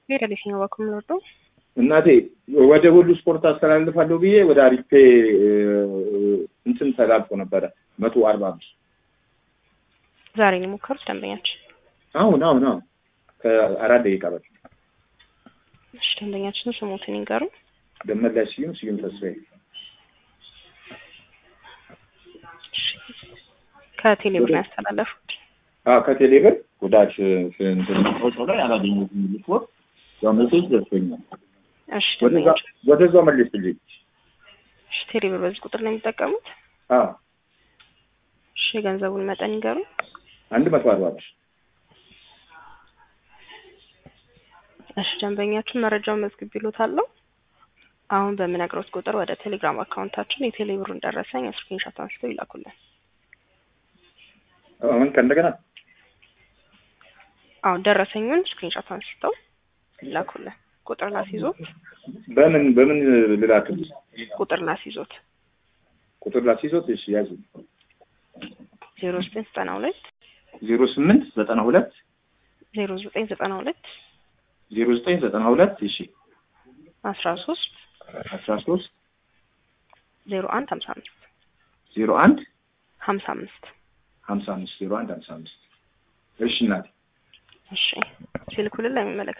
ሄደ የትኛው በኩል የምንወርደው? እናቴ ወደ ሁሉ ስፖርት አስተላልፋለሁ ብዬ ወደ አሪፌ እንትን ተላልፎ ነበረ መቶ አርባ አምስት ዛሬ ነው የሞከሩት ደንበኛችን። አሁን አሁን አሁን ከአራት ደቂቃ በፊት እሺ ደንበኛችን ስሞትን ይንገሩ። ደመላሽ ስዩም ስዩም ተስፋዬ ከቴሌብር ነው ያስተላለፉት። አዎ ከቴሌብር ጉዳት እንትን ፎቶ ላይ አላገኘሁትም ሪፖርት ያው ሜሴጅ ደርሶኛል። እሺ ወደዛ ደንበኛችን ወደዛው መልስልኝ። እሺ ቴሌብር በዚህ ቁጥር ነው የሚጠቀሙት? አዎ እሺ የገንዘቡን መጠን ይንገሩ። አንድ መቶ አርባ ብር እሺ ደንበኛችን መረጃውን መዝግብ ይሉታለሁ። አሁን በምነግሮት ቁጥር ወደ ቴሌግራም አካውንታችን የቴሌብሩን ደረሰኝ ስክሪንሾት አንስተው ይላኩልን። አሁን ከእንደገና አሁን ደረሰኙን ስክሪንሾት አንስተው ይላኩልን። ቁጥር ላስይዞት በምን በምን ልላክልሽ? ቁጥር ላስይዞት ቁጥር ላስይዞት? እሺ ያዙ። ዜሮ ዘጠኝ ዘጠና ሁለት ዜሮ ስምንት ዘጠና ሁለት ዜሮ ዘጠኝ ዘጠና ሁለት ዜሮ ዘጠኝ ዘጠና ሁለት እሺ አስራ ሶስት አስራ ሶስት ዜሮ አንድ ሀምሳ አምስት ዜሮ አንድ ሀምሳ አምስት ሀምሳ አምስት ዜሮ አንድ ሀምሳ አምስት እሺ እናቴ እሺ ሲልኩልን ለሚመለከ